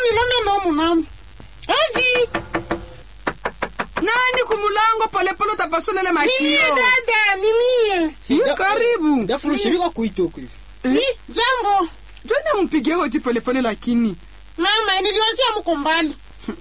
nilome nomu namu ezi nani kumulango polepole utapasulele niye makio dada niniye Yu, karibu ndafurusha biko kuitoko hivi Hi, jambo jona mpige hoti polepole lakini mama niliwazia mko mbali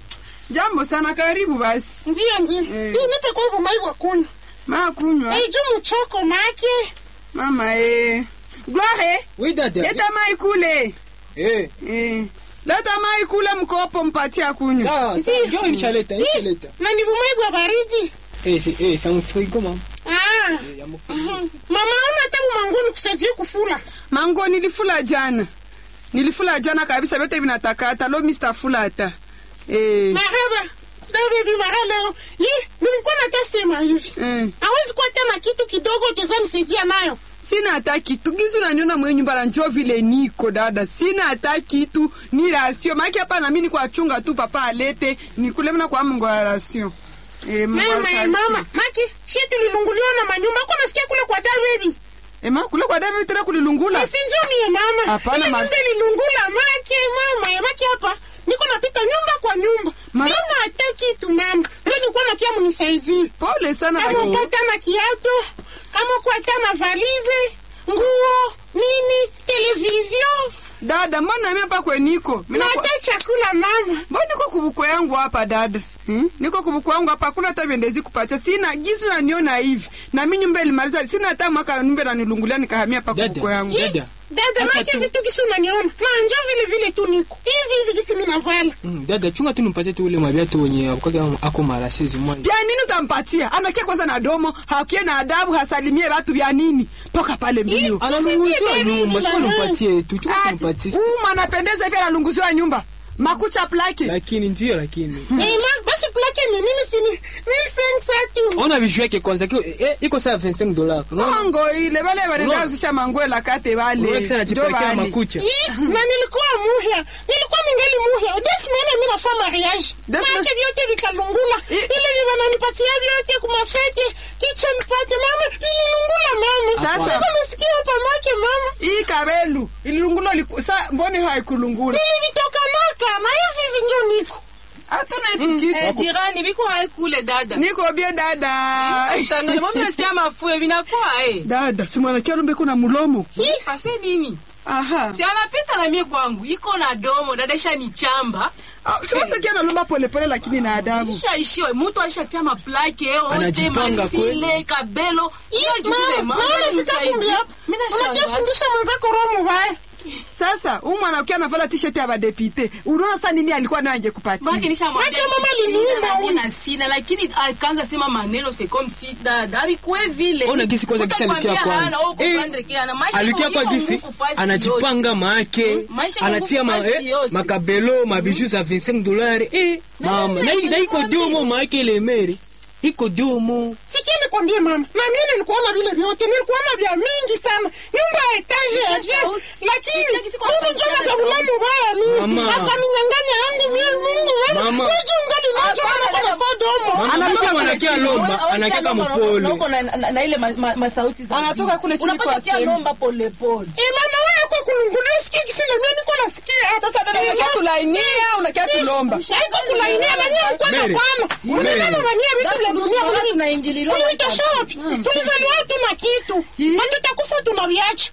jambo sana karibu basi ndiyo ndiyo Eh. hii nipe kwa hivyo maibwa kunywa maa kunywa Eh, juu mchoko make mama e gloire we dada leta mai kule eh Eh. leta mai kule mkopo mpatia kunywa sawa sawa Ndiyo. njoo nishaleta nishaleta na ni bumaibwa baridi eh si eh sa mfrigo mama ah. eh ya mfrigo Mhm. mama ona hata bumangoni kusazie kufula mango nilifula jana nilifula jana kabisa vyote vinatakata lo mr fulata eh. maraba dabebi mara leo Yi, nilikuwa natasema hivi Eh. awezi kuwa tena kitu kidogo teza nisaidia nayo sina hata kitu gizu naniona mwenye nyumba la njo vile niko dada sina hata kitu ni rasio maake hapa nami niko achunga tu papa alete nikulemna kwa mungo ya rasio Eh, mungo ya mama rasio. mama maki shi tulilunguliwa na manyumba ako nasikia kule kwa dabebi Eh, ma kule kwa davi tena kulilungula asinjoniye mama Hapana, ile ma- nyumba ililungula make mama ya maki hapa niko napita nyumba kwa nyumba Ma- sina hata kitu mama ndio nilikuwa nakia munisaidie pole sana kama lakini- uko hata na kiato kama uko hata na valize nguo nini televizio dada mbona nami hapa kweniko na hata chakula mama mbona niko kubuko yangu hapa dada Hmm? niko kubuko yangu hapa hakuna hata vendezi kupatia sina gisu naniona hivi nami nyumba ilimaliza sina hata mwaka nyumba nanilungulia nikahamia hapa Dada. kubuko yangu Dada. dada Acha make tu. vitu kisi unaniona na njo vile vile tu niko hivi hivi kisi minavala Mm, dada chunga tu nimpatie tu ule maviatu wenye akoka ako mara sezi mwanzo vya nini utampatia anakia kwanza na domo hakie na adabu hasalimie watu vya nini toka pale mbio analunguziwa Sisi nyumba baby, sio la- nimpatie tu chunga tu Ati, nimpatie huu mwanapendeza hivi analunguziwa nyumba makucha plake lakini ndio lakini Eh, ma basi plake ni nini sini mille cinq cents tu ona vishu yake kwanza kio eh, iko saa 25 dollars unaona mango ile bale banendazisha manguela kate unaona bale kisa Ndo anajipakia bale. makucha Ih, na nilikuwa muhya nilikuwa ningali muhya desimene mi nafa mariage Desi- make vyote vikalungula ile vivananipatia vyote kumafete kitchen party mama vililungula mama Sasa- Niko nasikia hapa make mama hii kabelu ililungulo liku- sa mboni haikulungula vilivitokanaka na hivi hivi njo niko hatuna itu kitu Eh, jirani biko hai kule dada niko bie dada shangali mami nasikia mafue vinakuwa eh dada simwanakia lumbe kuna mulomo ase nini aha si anapita na mie kwangu iko na domo dada isha ni chamba siwatakia nalumba polepole lakini na adabu ishaishiwa mutu alishatia maplake yote Anajipanga masile kabelo hiyo jukuze mama nafika kumbi hapa mimi nashangaa unachofundisha mwenzako roho mubaya sasa huu mwanaukia anavala t-shirt ya badepite unaona sa nini alikuwa nayo Baki angekupatia nishamwambia Baki mama sina, aliniuma na huyu. na sina lakini akaanza sema maneno c'est comme si dada abikuwe vile ona gisi kwanza gisi alikia Utakwambia hana, kwanza au comprendre que hana. Maisha alikia iko- kwa iko gisi nguvu fasi yote. anajipanga maake Maisha iko anatia nguvu ma, fasi eh, yote. makabelo mabiju za 25 dollars eh mama na na iko domo maake ile meri iko domo sikia nikwambie mama na mimi nilikuona vile vyote nilikuona vya mingi sana nyumba ya etaje ya vya sauti. lakini Sikia kisi kwa mungu sauti jana sana kabula sauti. mubaya mimi Mama. akaninyanganya yangu mimi mungu Mama. mama wewe ungali nacho Hapana, kama kuna dada. fadomo Mama, Anatoka kama kule anakia chini. lomba Wewe anakia lomba, kama na- na- pole na- na- na ile ma- ma- masauti za Anatoka juu. kule chini Unapaswa kwa kia sehemu. lomba polepole eh mama wewe kwa kulungulia sikia kisi na mimi niko nasikia sasa dada unakia tulainia unakia tulomba haiko kulainia banyia mkwana Mary. kwana mnanana banyia vitu vya dunia Dada, mimi tunaingililiwa tulivitasha wapi tulizaliwa tuna kitu hatutakufa tunaviacha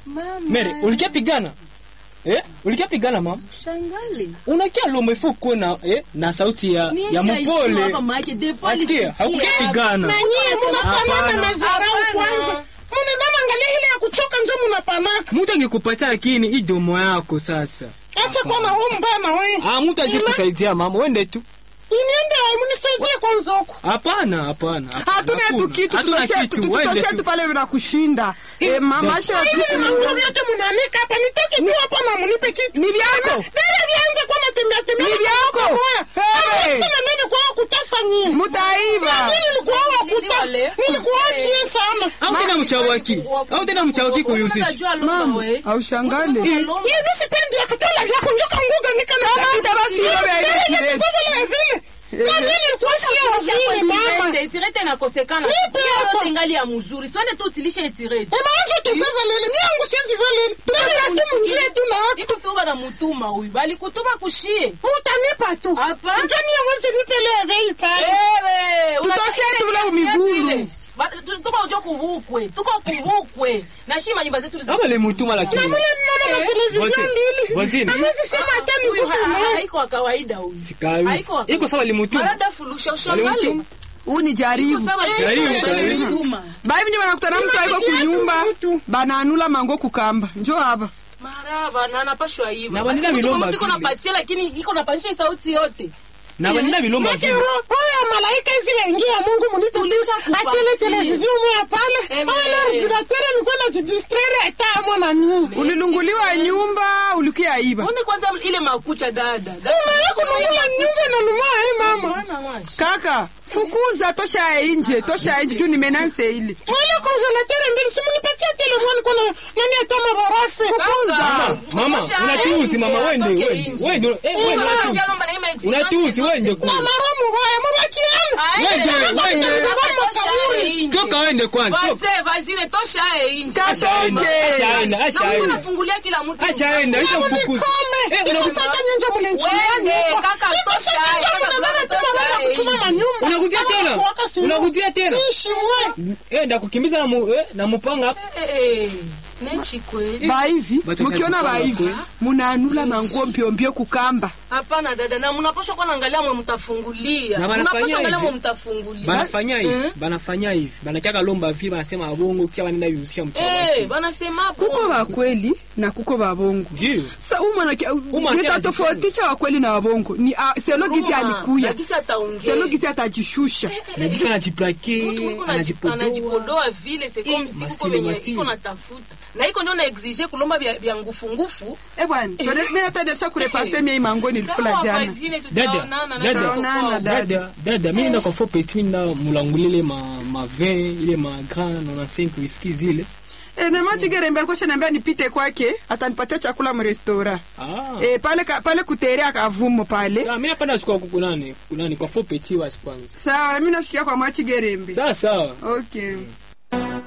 mere ulikia pigana eh ulikia pigana mama shangali unakia lomba ifo kuwe na eh na sauti ya ya mpole asikia hakukia pigana na nyie munapanana Hapana. mazarau Hapana. kwanza munaendana angalia ile ya kuchoka njo munapanaka mtu angekupatia lakini hii domo yako sasa acha kuwa na roho mbaya na wewe ah mtu azi kusaidia mama wende tu iniende munisaidie kwanza huko hapana hapana hapana, hatuna tu hakuna. kitu Hatuna tutoshe kitu, tu- wende tutoshe tu. tu pale vinakushinda Eh, mama sha hivi manguo vyote munanika hapa nitoke tu hapa na munipe kitu Ni vyako. bebe vianze kuwa natembea tembea Ni vyako. Hey. sema mimi nilikuwa kutasa nyie mutaiva mimi nilikuwa wakuta nilikuwa bien sana au tena mchawaki au tena mchawaki kuyusisha mama aushangale hivi sipendi akatola vyako njoka nguga nikana hata basi hiyo ya ile kirezi. vile vile na mimi nilikuwa sio vile mama tirete nakosekana Nipe hapa. yote ngali ya mzuri siwende tu utilishe tirete ema anjo tesava lele mi yangu siwezi va lele tunasasimu njie tu na watu iko sio banamutuma huyu balikutuma kushie Mutanipa tu. Hapa? Njoni ya mwezi nipele vei pale. Ewe, Tutoshe unataka tu ule ile migulu. vile. Ba- tu- tuko jo kubukwe tuko kubukwe na shima nyumba zetu ama limutuma lakini Mule mnaona Voisin, televizyon mbili. voisin. Hamwezi sema hata Huyu nikupe ha- ha- naye. haiko wa kawaida huyu Sikawisi. Haiko wa Iko sawa limutuma. Marada fulusha ushangale Walimutuma. huu ni jaribu Iko sawa Jaribu, limutuma. jaribu. Limutuma. bai vinye banakutana mtu aiko kunyumba bananula mango kukamba njo hapa maraba na anapashwa hivi Na banina bilomba iko vile. napatia lakini iko napanisha sauti yote na banina bilomba Maki vile roho roho ya malaika hizi wengia Mungu munipe tu. Tulisha kupatia. Atele televizyon moya pale. Eme. Awe ordinateur nilikuwa najidistraire hata mwana mimi. ulilunguliwa nyumba ulikia iba one kwanza ile makucha dada Mama kununua nyumba na nunua hai mama. Mwana washi. kaka fukuza tosha inje tosha inje juu nimenanse ili Mwele congelateur mbili simunipatia tele mwana kuna nani atama barafu. fukuza mama Tosha unatuuzi nje, mama wende atoke wende nje. wende eh, Huyu wende mama unatuuzi. anaongea na exigence unatuuzi zote. wende Na kule maramu baya mwabakiana. Aende, Wende, wende, wende. tosha yeye nje. toka wende kwanza toka. Vazee, vazile, tosha yeye nje. katoke ashaenda Na Mungu ashaenda anafungulia kila mtu ashaenda ishamfukuza Kome. Eh, Iko unakuta- sasa nyenjo mlinchini. Wende, kaka, Iko tosha sasa hai, nyenjo kaka, mnaona tosha kama hai wana kuchuma nje. manyumba. Unakutia Kama tena? kuwaka simu. Unakutia tena? Ishi we. eh ndakukimbiza na mu, eh, na mupanga hapa Eh, nechi kweli baivi Batu mukiona wachaji baivi kwa munanula manguo mbiombio kukamba hapana dada na mnapaswa kuwa naangalia mwe mtafungulia Na banafanya mnapaswa angalia hivi. mwe mtafungulia banafanya hivi Eh? banafanya hivi banataka lomba vile banasema abongo kisha banenda vihusia mchawati Eh, banasema kuko bongo. bakweli na kuko babongo ndio sa umwana Uma nitatofautisha wakweli na wabongo ni ah, selo gisi Ruma, alikuya na gisi ataongea. selo gisi atajishusha nagisa anajiplake Mtu mwiko anaji- anajipodoa anajipodoa vile c'est comme Eh, si kuko masile, venye masile. iko natafuta na iko ndio na exige kulomba vya vya ngufu ngufu Eh bwana mimi nataka kurepase mimi mango nilifula Sawa, jana wazine, Dada, tutaonana na dada. tutakuwa. Tutaonana, dada. dada dada mi nenda kwa fo petit na mulangulile ma ma vin ile ma grand 95 whisky zile eh na mati gerembe alikuwa shaniambia nipite kwake atanipatia chakula mrestora ah eh pale ka- pale kuterea kavumo pale Sawa, mi napenda siku kwa kunani kunani kwa fo petit wasi kwanza sawa mimi nafikia kwa mati gerembe sawa sawa okay